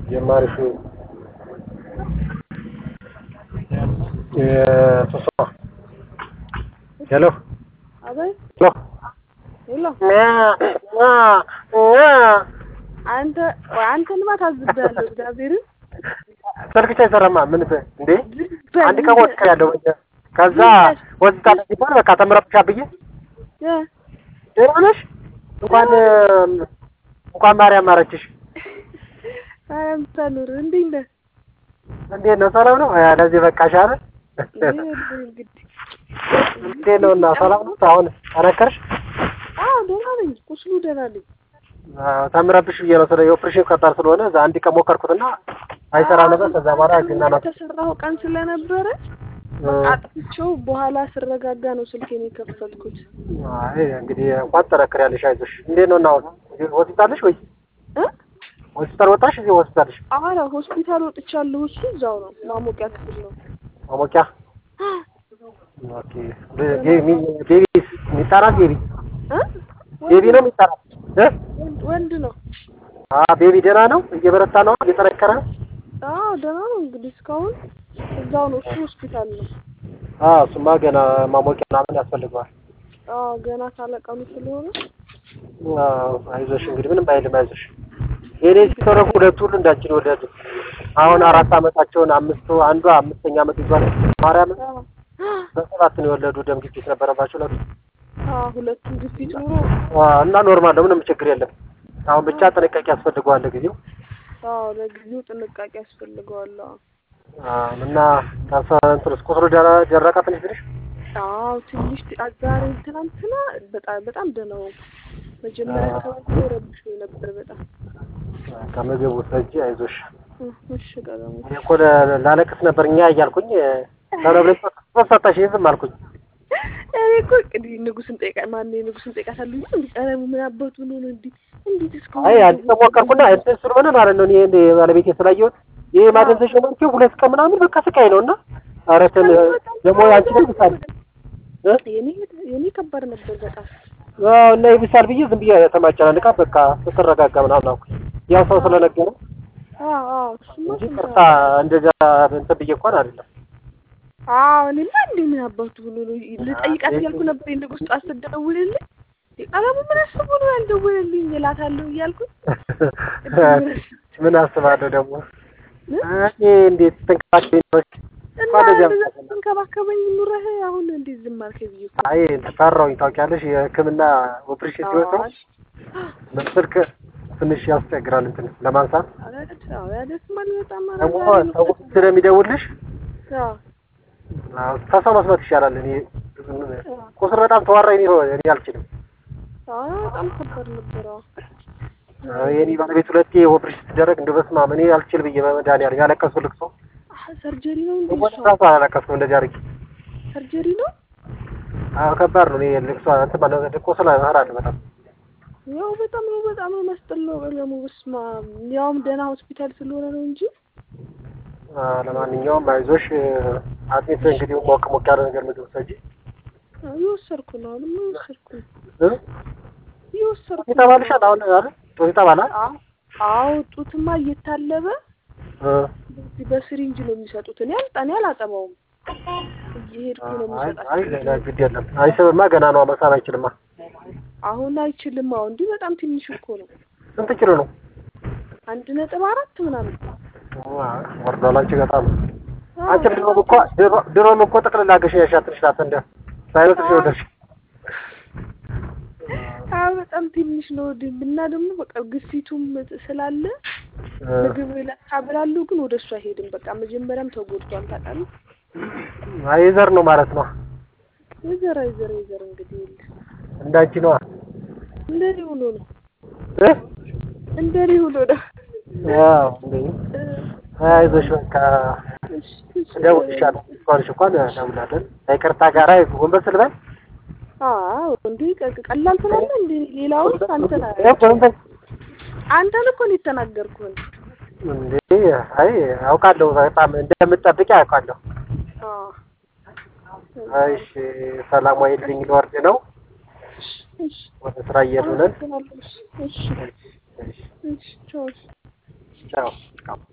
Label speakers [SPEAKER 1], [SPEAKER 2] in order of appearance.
[SPEAKER 1] ጀማሪቱ ሶሶ ሄሎ
[SPEAKER 2] አቤት
[SPEAKER 1] ሄሎ
[SPEAKER 2] ሄሎ አንተ አንተንማ ታዝቤያለሁ። እግዚአብሔርን
[SPEAKER 1] ስልክሽ አይሰራማ። ምን ብ- እንዴ አንድ ቀን ወጥታ ያለው ከዛ ወጥታ ሲባል በቃ ተምረብሻ ብዬ
[SPEAKER 2] እ
[SPEAKER 1] ደህና ነሽ? እንኳን እንኳን ማርያም ማረችሽ።
[SPEAKER 2] አንተ ኑር እንዴት ነህ?
[SPEAKER 1] እንዴት ነው? ሰላም ነው? አ፣ ለዚህ በቃሽ አይደል?
[SPEAKER 2] ይኸውልህ እንግዲህ
[SPEAKER 1] እንዴት ነው? እና ሰላም ነው? አሁን ጠነከርሽ?
[SPEAKER 2] አዎ ደህና ነኝ። ቁስሉ ደህና ነኝ።
[SPEAKER 1] አዎ፣ ተምረብሽ ብዬ ነው። ስለ የኦፕሬሽን ከባድ ስለሆነ እዛ አንድ ቀን ሞከርኩትና አይሰራ ነበር። ከዛ በኋላ ግና ናት
[SPEAKER 2] የተሰራው ቀን ስለነበረ አጥፍቼው በኋላ ስረጋጋ ነው ስልኬን የከፈትኩት።
[SPEAKER 1] አይ እንግዲህ እንኳን ትጠነክሪያለሽ። አይዞሽ። እንዴት ነው? እና አሁን ሆስፒታል ነሽ ወይ?
[SPEAKER 2] እ
[SPEAKER 1] ሆስፒታል ወጣሽ? እዚህ ሆስፒታል ነሽ?
[SPEAKER 2] ኧረ ሆስፒታል ወጥቻለሁ። እሱ እዛው ነው ማሞቂያ ክፍል ነው።
[SPEAKER 1] ማሞቂያ ኦኬ። ቤቢ ቤቢ የሚጠራት ቤቢ
[SPEAKER 2] እ
[SPEAKER 1] ቤቢ ነው የሚጠራት እ
[SPEAKER 2] ወንድ ወንድ ነው።
[SPEAKER 1] አ ቤቢ ደህና ነው? እየበረታ ነው? እየጠነከረ ነው?
[SPEAKER 2] አዎ ደህና ነው። እንግዲህ እስካሁን እዛው ነው። እሱ ሆስፒታል ነው።
[SPEAKER 1] አዎ እሱማ ገና ማሞቂያ ምናምን ያስፈልገዋል።
[SPEAKER 2] አዎ ገና ካለቀኑ ስለሆነ
[SPEAKER 1] አዎ አይዞሽ እንግዲህ ምንም አይልም። አይዞሽ የኔ ሲተረፉ ሁለቱ ሁሉ እንዳችን ወለዱ። አሁን አራት አመታቸውን አምስቱ አንዷ አምስተኛ አመት ይዟል። ማርያም
[SPEAKER 2] አዎ
[SPEAKER 1] በሰባት ነው የወለዱ። ደም ግፊት ነበረባቸው ሁለቱ
[SPEAKER 2] አዎ ሁለቱም ግፊት ኑሮ
[SPEAKER 1] አዎ፣ እና ኖርማል ነው። ምንም ችግር የለም። አሁን ብቻ ጥንቃቄ ያስፈልገዋል ለጊዜው።
[SPEAKER 2] አዎ ለጊዜው ጥንቃቄ ያስፈልገዋል። አዎ
[SPEAKER 1] አዎ እና ታሳ እንትንስ ቁስሉ ደረ- ደረቀ ትንሽ ትንሽ
[SPEAKER 2] አዎ ትንሽ ት- ዛሬ ትናንትና በጣም በጣም ደህና ነው። መጀመሪያ አካባቢ ረብሾ ነበር በጣም
[SPEAKER 1] ከምግቡ ሰጂ አይዞሽ።
[SPEAKER 2] እ፣ እሺ ቀለሙ
[SPEAKER 1] እኔ እኮ ለ- ላለቅስ ነበር እኛ እያልኩኝ ተነብለ ሰጣሽ ዝም አልኩኝ።
[SPEAKER 2] እኔ እኮ እንግዲህ ንጉስን ጠይቃ ማን ንጉስን ጠይቃታለሁ እንዴ ቀለሙ ምን አባቱ ነው ነው እንዴ እንዴት እስካሁን
[SPEAKER 1] አይ አንድ ሰው ሞከርኩና እንትን ስለሆነ ማለት ነው እኔ እንደ ባለቤቴ ስላየሁት ይሄ ማደንዘዣ ነው እንጂ ሁለት ቀን ምናምን በቃ ስቃይ ነው እና ኧረ እንትን ደግሞ አንቺ ደግሞ ይብሳል እ
[SPEAKER 2] የኔ የኔ ከባድ ነበር በጣም
[SPEAKER 1] አዎ እና ይብሳል ብዬ ዝም ብዬ ተማጨናንቃ በቃ ስትረጋጋ ምናምን አልኩኝ። ያው ሰው ስለነገረ
[SPEAKER 2] አዎ አዎ እሱማ
[SPEAKER 1] እንጂ
[SPEAKER 2] ስንት
[SPEAKER 1] ቅርታ እንደዛ እንትን ብዬ እንኳን አይደለም።
[SPEAKER 2] አዎ እኔማ እንዴ ምን አባቱ ብሎ ነው ልጠይቃት እያልኩ ነበር። ንጉስ ጠዋት ስትደውልልኝ ቀለሙ ምን አስቦ ነው ያልደወለልኝ እላታለሁ እያልኩኝ
[SPEAKER 1] ምን አስባለሁ ደግሞ እኔ እንዴት ተንከባከቢ ነው
[SPEAKER 2] እና እንደዛ ስትንከባከበኝ ኑረህ አሁን እንዴት ዝም አልከኝ ብዬ እኮ
[SPEAKER 1] አይ ፈራሁኝ። ታውቂያለሽ የሕክምና ኦፕሬሽን ሲወጣው በስልክ ትንሽ ያስቸግራል እንትን ለማንሳት
[SPEAKER 2] አላደት አዎ ያደስማል በጣም
[SPEAKER 1] ደግሞ ሰው ስለሚደውልሽ
[SPEAKER 2] አዎ
[SPEAKER 1] አዎ፣ ከሰው መስማት ይሻላል። እኔ ቁስል በጣም ተዋራኝ ነው እኔ አልችልም።
[SPEAKER 2] አዎ በጣም ከባድ ነበር። አዎ
[SPEAKER 1] አዎ፣ የኔ ባለቤት ሁለቴ ኦፕሬሽን ሲደረግ እንደው በስመ አብ እኔ አልችል ብዬ በመድኃኒዓለም ያለቀሱ ልቅሶ
[SPEAKER 2] አህ ሰርጀሪ ነው እንዴ?
[SPEAKER 1] ወደ
[SPEAKER 2] እሷ?
[SPEAKER 1] ራሱ አላለቀስኩም እንደዚህ አድርጌ።
[SPEAKER 2] ሰርጀሪ ነው
[SPEAKER 1] አዎ ከባድ ነው። እኔ ልቅሶ እንትን ማለት ነው ቁስል እፈራለሁ በጣም
[SPEAKER 2] ያው በጣም ነው በጣም ነው የሚያስጠላው። ቀለሙ በስመ አብ ያውም ደህና ሆስፒታል ስለሆነ ነው እንጂ
[SPEAKER 1] አዎ፣ ለማንኛውም አይዞሽ አጥሚት እንግዲህ ሞቅ ሞቅ ያለ ነገር ምግብ ሰጂ
[SPEAKER 2] አዎ፣ እየወሰድኩ ነው አሁንም እየወሰድኩ ነው
[SPEAKER 1] እ
[SPEAKER 2] እየወሰድኩ ነው።
[SPEAKER 1] ይተባልሻል አሁን አይደል ጡት ይተባላል
[SPEAKER 2] አዎ አዎ ጡትማ እየታለበ
[SPEAKER 1] እ
[SPEAKER 2] በዚህ በስሪንጅ ነው የሚሰጡት። እኔ አልጣ እኔ አላጠባውም እየሄድኩ ነው
[SPEAKER 1] አይ አይ
[SPEAKER 2] የሚሰጣቸው።
[SPEAKER 1] ግድ የለም አይስብማ ገና ነው መሳብ አይችልማ
[SPEAKER 2] አሁን አይችልም። አሁን እንዲህ በጣም ትንሽ እኮ ነው
[SPEAKER 1] ስንት ኪሎ ነው
[SPEAKER 2] አንድ ነጥብ አራት ምናምን
[SPEAKER 1] ወርዷል አንቺ በጣም
[SPEAKER 2] አዎ፣
[SPEAKER 1] አንቺ ድሮም እኮ ድሮ- ድሮም እኮ ጠቅልላ ገሽኛሽ ትንሽ ናት እንደ ሳይነስሽ ነው ደርሽ
[SPEAKER 2] አዎ በጣም ትንሽ ነው ድ- እና ደግሞ በቃ ግፊቱም ስላለ ምግብ ለካ ብላለሁ፣ ግን ወደ እሱ አይሄድም። በቃ መጀመሪያም ተጎድቷል ታውቃለህ።
[SPEAKER 1] አይ ዘር ነው ማለት ነው
[SPEAKER 2] የዘር የዘር የዘር እንግዲህ የለ
[SPEAKER 1] እንዳንቺ ነዋ
[SPEAKER 2] እንደዚህ ውሎ ነው
[SPEAKER 1] እ
[SPEAKER 2] እንደዚህ ውሎ ነው።
[SPEAKER 1] ያው እንዴ አይዞሽ በቃ
[SPEAKER 2] እሺ፣ እሺ።
[SPEAKER 1] እደውልልሻለሁ እስካሁንሽ እንኳን እደውላለን ከይቅርታ ጋር ጎንበስ ልበል
[SPEAKER 2] አዎ እንዴ ቀ- ቀላል ትላለህ እንዴ? ሌላውን አንተን
[SPEAKER 1] እ ጎንበስ
[SPEAKER 2] አንተን እኮ ነው የተናገርኩህ።
[SPEAKER 1] እንዴ አይ አውቃለሁ በጣም እንደምትጠብቂ አውቃለሁ
[SPEAKER 2] አዎ
[SPEAKER 1] እሺ ሰላም ዋይልኝ ልወርድ ነው
[SPEAKER 2] እሺ
[SPEAKER 1] ወደ ስራ እየሄዱ ነን
[SPEAKER 2] እሺ እሺ
[SPEAKER 1] እሺ
[SPEAKER 2] እሺ ቻው
[SPEAKER 1] ቻው።